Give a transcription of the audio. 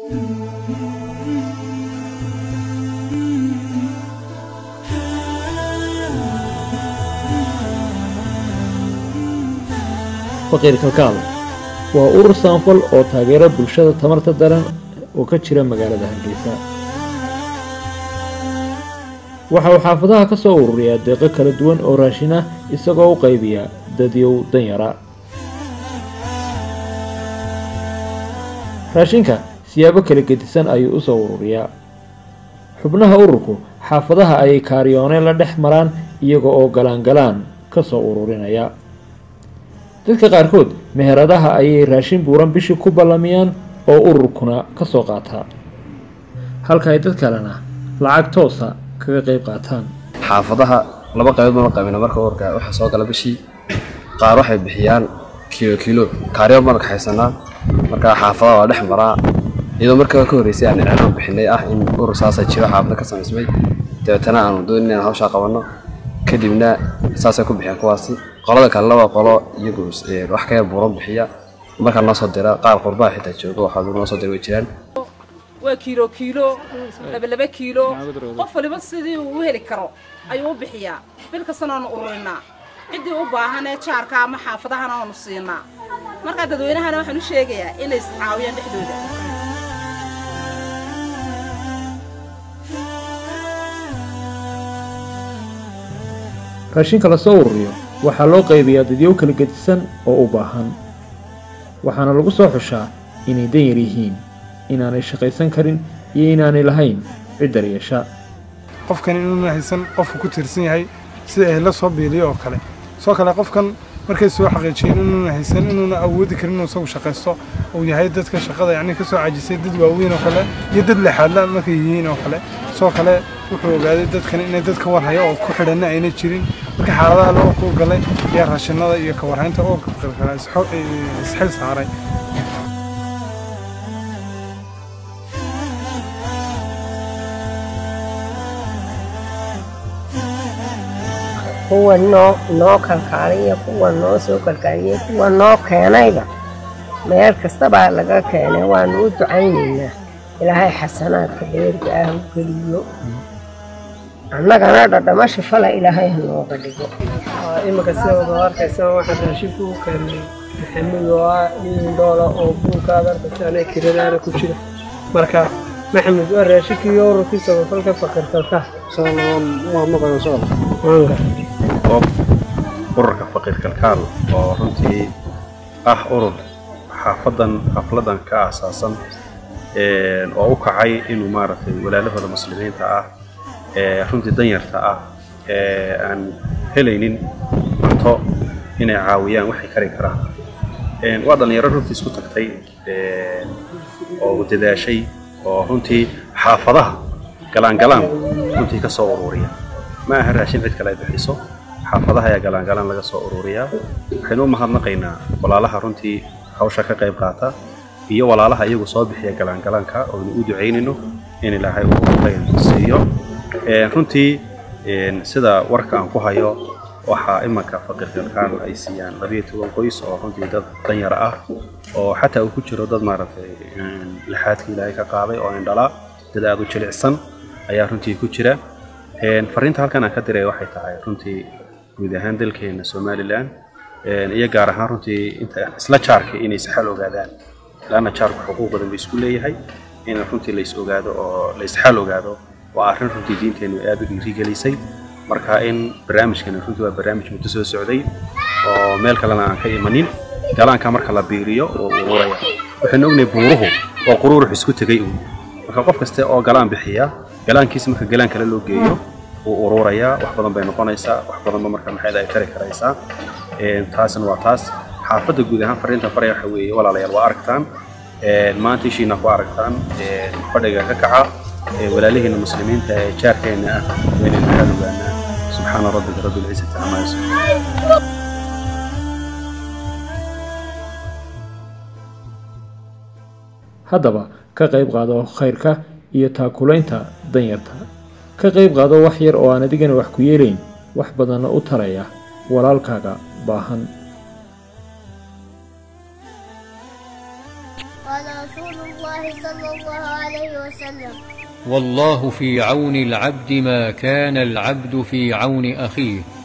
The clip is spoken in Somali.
faqiir kalkaal waa urur saanfal oo taageera bulshada tamarta daran oo ka jira magaalada hargeysa waxa uu xaafadaha ka soo ururiyaa deeqo kala duwan oo raashin ah isagoo u qaybiya dadyow danyara raashinka siyaabo kala gedisan ayuu u soo ururiyaa xubnaha ururku xaafadaha ayay kaariyoone la dhex maraan iyaga oo galaangalaan ka soo ururinaya dadka qaarkood meheradaha ayay raashin buuran bishii ku ballamiyaan oo ururkuna ka soo qaataa halka ay dad kalena lacag toosa kaga qayb qaataan xaafadaha laba qaybood ma qabina marka ururka waxaa soo gala bishii qaar waxay bixiyaan kiilo kiilo kaaryo baan kaxaysanaa marka xaafadaha waa dhex maraa iyadoo markaa ka horreysay aan iclaan bixinay ah in urur saasa jiro xaafada ka samaysmay dabeetana aanu doonin inaan hawshaa qabanno kadibna saasay ku bixiyaan kuwaasi qolada kalena waa qolo iyagu wax ka yar buuran bixiya markaa noo soo dira qaar qurbaha xitaa jooga waxaa noo soo dira way jiraan waa kiilo kiilo laba laba kiilo qof waliba sidii uu u heli karo ayuu u bixiyaa bil kastana oonu ururinaa ciddii u baahan ee jaarka ama xaafadahana oonu siinaa markaa dadweynahana waxaan u sheegayaa inay iscaawiyaan dhexdooda raashinka la soo ururiyo waxaa loo qaybiyaa dadyow kala gedisan oo u baahan waxaana lagu soo xushaa inay danyar yihiin inaanay shaqaysan karin iyo inaanay lahayn cid daryeesha qofkan inuuna haysan qofku ku tiirsan yahay sida ehla soo biiliyo oo kale soo kale qofkan markay soo xaqiijiyeen inuuna haysan inuuna awoodi karin inuu isagu shaqaysto uu yahay dadka shaqada yacni ka soo cajisay dad waaweyn oo kale iyo dad lexaadla markay yihiin oo kale soo kale wuxuu ogaaday dadkan inay dad ka warhaya oo ku xidhanna ayna jirin marka xaaladaha loo ku galay ayaa raashinada iyo ka warhaynta oo qalqala isxil saaray kuwa noo noo kalkaaliya kuwa noo soo kalkaaliya kuwa noo keenayba meel kastabaa laga keenay waanu u ducaynaynaa ilaahay xasanaadka dheerga ah u geliyo annagana dhadhama shifala ilaahay ha nooga dhigo imika sidooda arkaysa waxaan raashinku u keenay maxamed oo ah nin dhoola oo buulkaada arkaysa anaa kiradaana ku jira marka maxamed waa raashinkii ururkii samafalka fakirkalka ururka faqiir kalkaal oo runtii ah urur xaafadan xafladan ka aasaasan oo u kacay inuu maaragtay walaalahooda muslimiinta ah ee runtii danyarta ah ee aan helaynin cunto inay caawiyaan waxay kari karaan waa dhallinyaro runtii isku tagtay oo dadaashay oo runtii xaafadaha galaangalaan runtii ka soo ururiya ma aha raashin cid kale ay bixiso xaafadaha ayaa galaangalaan laga soo ururiyaa waxaynu u mahadnaqaynaa walaalaha runtii hawsha ka qayb qaata iyo walaalaha iyagu soo bixiya galaangalaanka oonu u ducaynayno in ilaahay uu khayr siiyo runtii sida warka aan ku hayo waxaa imanka faqiirkalkaan ay siiyaan labiyo toban qoys oo runtii dad danyar ah oo xataa uu ku jiro dad maaragtay laxaadka ilaahay ka qaaday oo indhalaa dad aada u jilicsan ayaa runtii ku jira fariinta halkan aan ka diray waxay tahay runtii guud ahaan dalkeena somalilan iyo gaar ahaan runtii inta isla jaarka inay saxal ogaadaan laanna jaarku xuquuq badan bay isku leeyahay in runtii la is ogaado oo la isxal ogaado waa arrin runtii diinteennu aada u dhiirigelisay marka in barnaamijkani runtii waa barnaamij muddo soo socday oo meel kalena aan ka imanin galaanka marka la biiriyo oo ururaya waxaynu ognahay buuruhu oo quruurux isku tegay uun marka qof kaste oo galaan bixiya galaankiisa marka galaan kale loo geeyo wuu ururayaa wax badan bay noqonaysaa wax badanba marka maxayda ay tari karaysaa taasna waa taas xaafadda guud ahaan fariintan faraya waxa weeye walaalayaal waa aragtaan maanta ishiina ku aragtaan fadhiga ka kaca walaalihiina muslimiinta ee jaarkeena ah waynaynu maxaad ogaanaa subxaana rabbika rabbi lcizati camaa yasifuun haddaba ka qayb qaado khayrka iyo taakulaynta danyarta ka qayb qaado wax yar oo aan adigana wax ku yeelayn wax badanna u taraya walaalkaaga baahan قال رسول الله صلى الله عليه وسلم والله في عون العبد ما كان العبد في عون اخيه